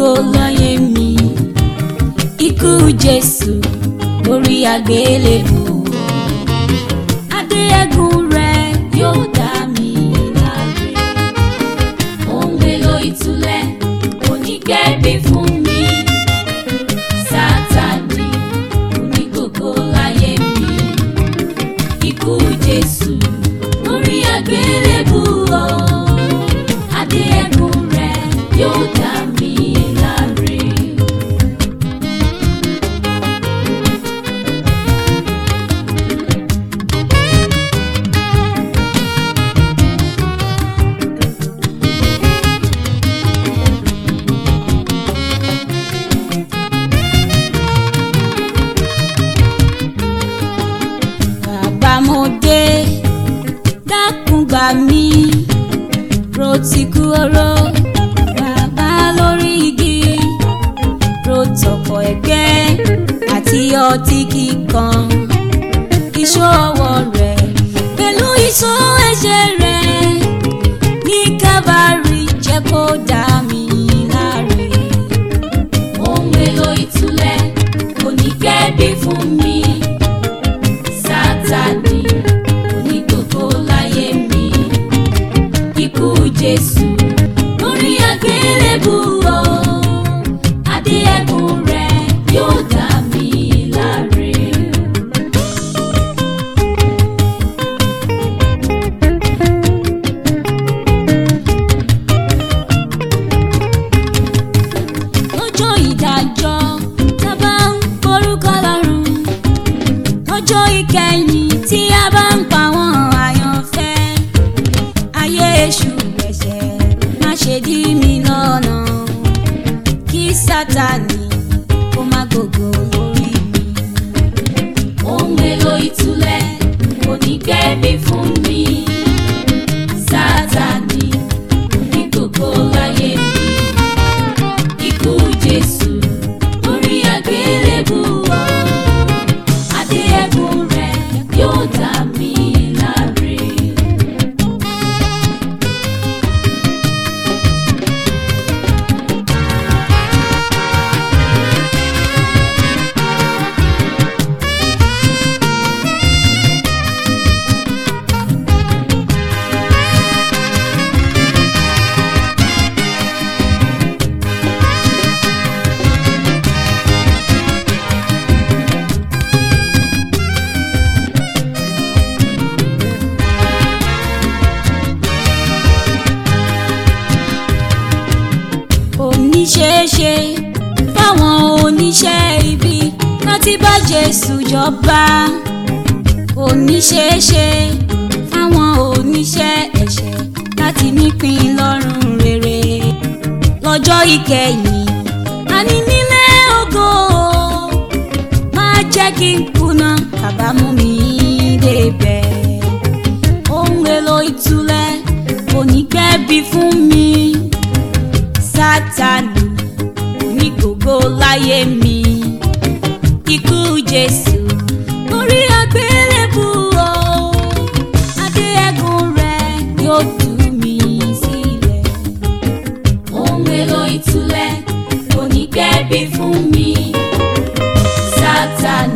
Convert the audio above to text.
gbogbo láyé mi ikú jésù lórí àgbélébù adé ẹ̀gún rẹ̀ yóò dá mi láre ohun èlò ìtúlẹ̀ onígbẹ̀bí fún mi sátani onígbogbo láyé mi ikú jésù lórí àgbélébù o adé ẹ̀gún rẹ̀ yóò dá mi láre. bàbá mo dé dákun gbà mí ro ti kú oró bàbá lórí igi ro tọkọ ẹgbẹ́ àti ọtí kíkan iṣó ọwọ́ rẹ̀ pẹ̀lú iṣó ẹ̀jẹ̀ rẹ̀ ní kábàárì jẹ́ kó dá mi láre ohun èlò ìtúlẹ̀ onígbẹ̀bí fún mi sátani onígbogbo láyé mi ikú jésù lórí àgbélébù o adé ẹ̀gún rẹ̀ yóò dá mi láre. lọ́jọ́ ìdájọ́ tá a bá ń porúkọ lọ́rùn lọ́jọ́ ìkẹyìn tí a bá ń pa wọ́n àyànfẹ́ ayé èṣù ẹ̀ṣẹ̀ má ṣe dí mi lọ́nà kí sátani kó má gbogbo lórí mi. ohun èlò ìtúlẹ̀ onígbẹ̀bí fún mi sátani onígbogbo láyé mi ikú jésù orí àgbélébù o adé ẹ̀gún rẹ̀ yóò dá mi láre. oníṣẹ́ṣe fáwọn oníṣẹ́ ibi láti bá Jésù jọba oníṣẹ́ṣe fáwọn oníṣẹ́ ẹ̀ṣẹ̀ láti nípìn lọ́rùn rere lọ́jọ́ ìkẹyìn àní nílé ògo má jẹ́ kí n kùnà kábàámọ̀ mi débẹ̀ ohun èlò ìtúlẹ̀ onígbẹ̀bí fún mi sátani onígbogbo láyé mi ikú jésù orí àgbélébù o adé ẹ̀gún rẹ̀ yóò tú mi sílẹ̀ ohun èlò ìtúlẹ̀ onígbẹ̀bí fún mi sátani